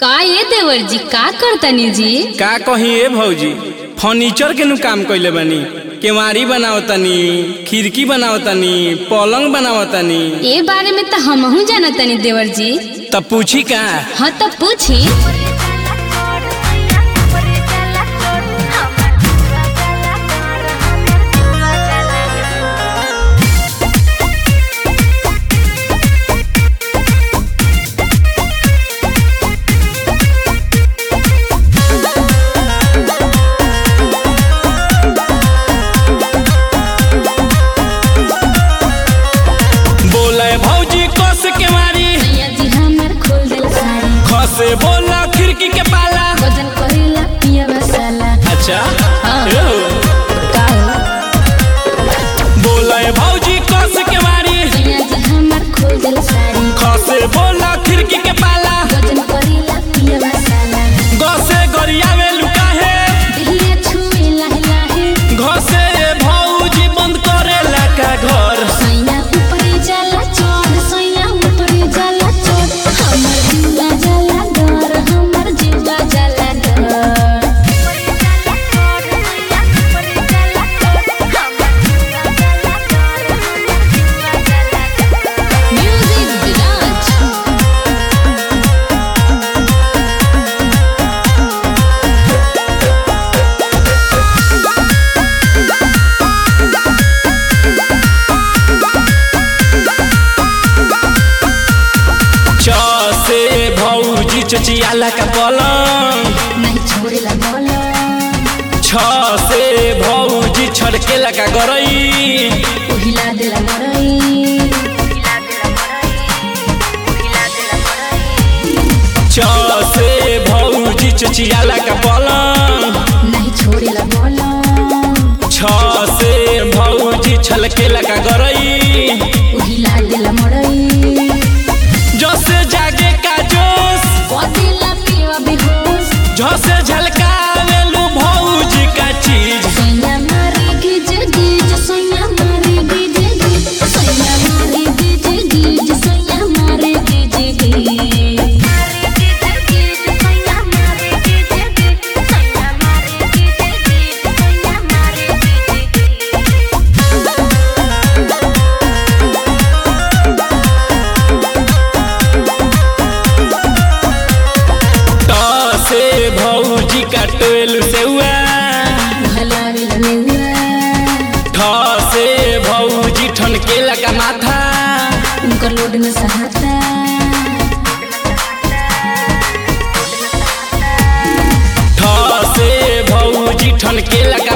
का ये देवर जी का करतनी जी का कही ए भौजी फर्नीचर के नु काम कइले बानी केवाड़ी बनावतनी खिड़की बनावतनी पलंग बनावतनी ए बारे में तो हमहू जानतनी देवर जी तब पूछी का हाँ तो पूछी बोले भौजी कस केवाड़ी भैया जी हमर खोल दिल साड़ी खसे बोला खिड़की के पाला वजन करेला पिया मसाला अच्छा हाँ। ए हो। का हो? बोले भौजी कस केवाड़ी भैया जी हमर खोल दिल साड़ी खसे बोला खिड़की के पाला वजन करेला पिया मसाला गसे गरियावे लुकाहे दिहिया छुए लाहे लाहे घसे भौजी बंद करेला का घर सैया ऊपरे जाला चढ़ सैया ऊपरे जाला चढ़ हमर जीवा जाला डर हमर जीवा जाला डर म्यूजिक विराज छ से भौजी चचियाला का पलंग नहीं छोड़ेला बोला छ से भौजी छड़केला का गरई उहिला देला मरई छ से भौजी चचियाला का पलंग नहीं छोड़ेला बोला छ से भौजी छलकेला का गरई उहिला देला मरई जसे जागे का जोश कदेला पिवा बेहोश झसे झलकावेलू भौजी का चीज सैया मारे गिज गिज सैया मारे गिज गिज सैया मारे गिज गिज सैया मारे गिज गिज त से भौजी का टोल सेउआ भला मिलनेवा ठ से भौजी ठनकेला का माथा उनकर लोड में सहाता ठ से भौजी ठनकेला का